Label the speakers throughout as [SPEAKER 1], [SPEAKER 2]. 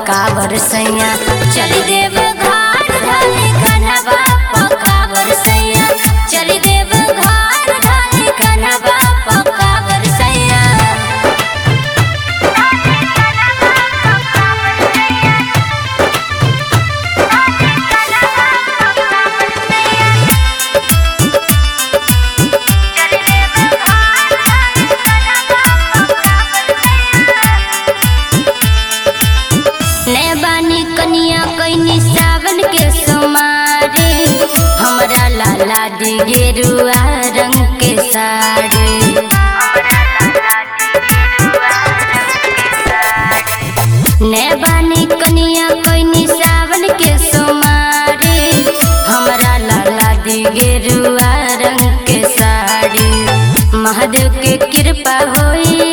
[SPEAKER 1] पकावर सैया चल देव घाट ढाली कन्हवा पकावर सैया चल देव घाट ढाली कन्हवा पकावर सैया ने बानी कनिया कैनी सावन के सोमारे हमरा लाला दी गेरुआ रंग के साड़ी ने बानी कनिया कैनी सावन के सोमारे हमरा लाला दी गेरुआ रंग के साड़ी महादेव के कृपा होई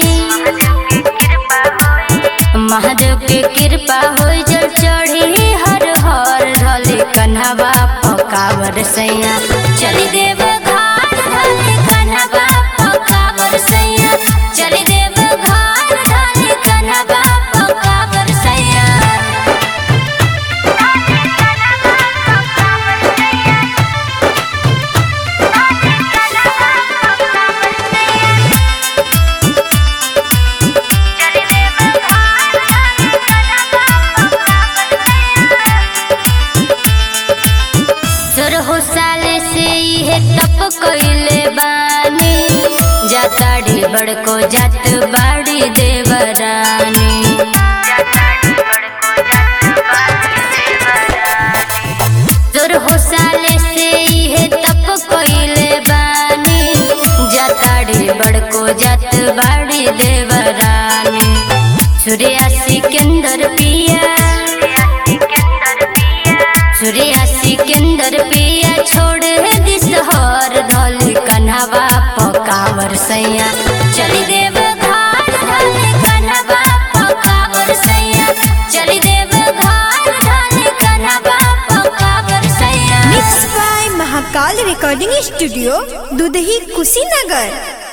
[SPEAKER 1] महादेव के कृपा हो जल चढ़ी हर हर ढले कन्हवा पकावर सैया चली देव घाट ढले कन्हवा पकावर सैया चली देव घाट ढले कन्हवा पकावर सैया सोरहो साले से इहे तप कइले बानी जाताड़ी बड़को जात बाड़ी देवरानी सोरहो साले से इहे तप कइले बानी जाताड़ी बड़को जात बाड़ी देवरानी सूर्या सिकंदर पिया सूर्या सिकंदर पिया छोड़ दिस हर धल कन्हवा पकावर सैया चली देव घाट धल कन्हवा पकावर सैया चली देव घाट धल कन्हवा पकावर सैया
[SPEAKER 2] mix by Mahakal recording studio Dudhahi Kushinagar